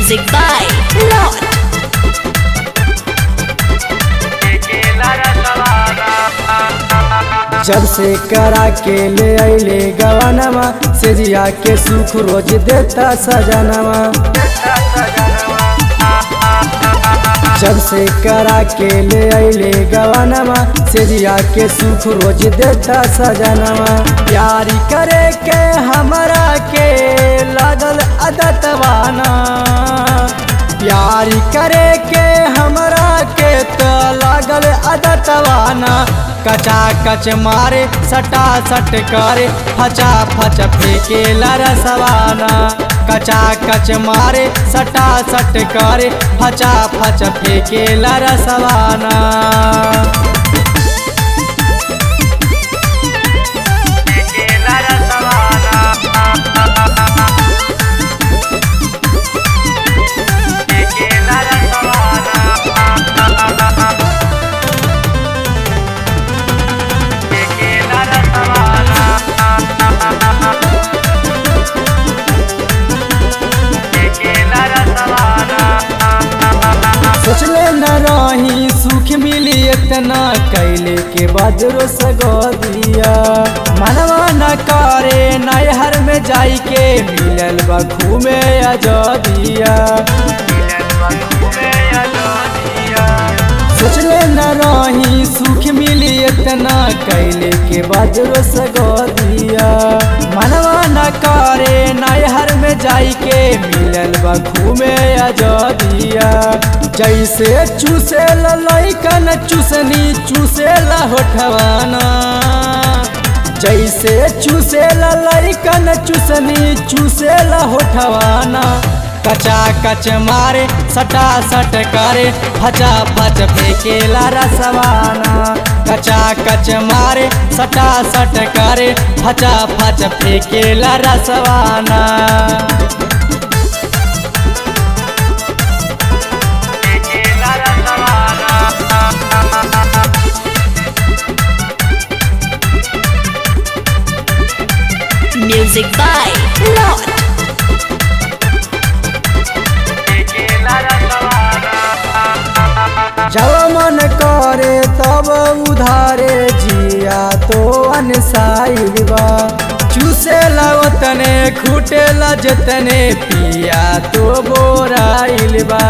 Music by Lord. जब से करा के ले अले गवानवा से जिया के सुख रोज देता सजनवा जब से करा के ले अले गवानवा से जिया के सुख रोज देता सजनवा प्यारी करे के हमरा के लागल अदतवाना प्यारी करे के हमरा के तो लागल अदतवाना कचा कच मारे सटा सट करे फचा फच फेंके रसवाना कचा कच मारे सटा सट करे फचा फच फेंके रसवाना सोचले न रही सुख मिली इतना कैले के बाद रो सगो दिया मनवा न करे नैहर में जाई के मिलल बखू में अजदिया सोचले न रही सुख मिली इतना कैले के बाद रो सगो दिया मनवा न करे नैहर में जाई के मिलल बखू में अजदिया जैसे चूसे लइकन चूसनी चूसे होठवाना जैसे चूसे लइकन चूसनी चूसे होठवाना कचा कच मारे सटा सट करे फचा फच फेंकेला रसवाना कचा कच मारे सटा सट करे फचा फच फेंकेला रसवाना Music by Lord. जब मन करे तब उधारे जिया तो अनसाइल बा चूसे उतने खूटे जतने पिया तो बोराइल बा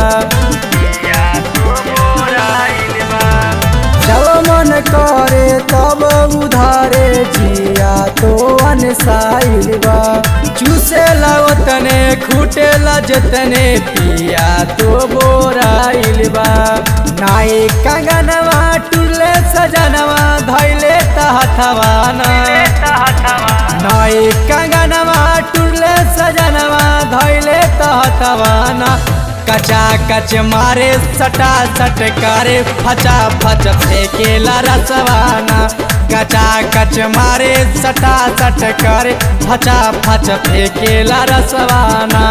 जब मन करे तब उधारे जिया तो अनसाइल बा चूसे उतने खूटे जतने पिया तो बोराइल बा नाई कंगनवा टुरले सजनवा धैले तहथवाना नाई कंगनवा टुरले सजनवा धैले तहथवाना कचा कच मारे सटा सट करे फचा फच फेंकेला रसवाना कचा कच मारे सटा सट करे फचा फच फेंकेला रसवाना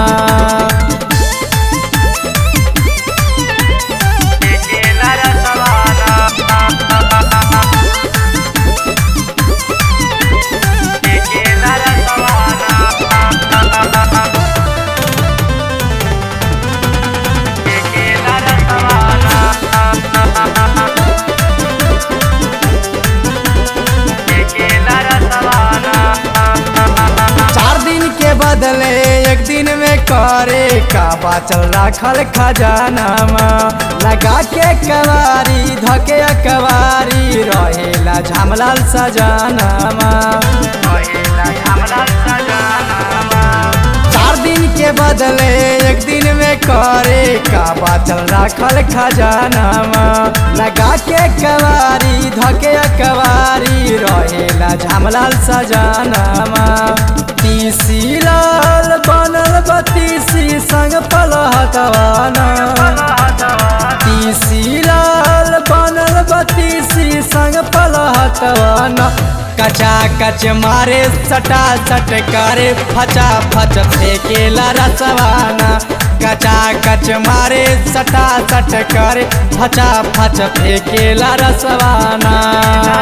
चार दिन के बदले एक दिन में करे का बाचल राखल खजानामा लगा के कवारी धके कवारी रहेला झमलाल सजानामा चार दिन के बदले एक दिन में करे का बाचल राखल खजानामा लगा के कवारी धके कवारी रहेला झमलाल सजानामा तीसी लाल बनल बतीसी संग पलहतवाना तीसी लाल बनल बतीसी संग पलहतवाना कचा कच मारे सटा सट करे फचा फच फेंकेला रसवाना कचा कच मारे सटा सट करे फचा फच फेंकेला रसवाना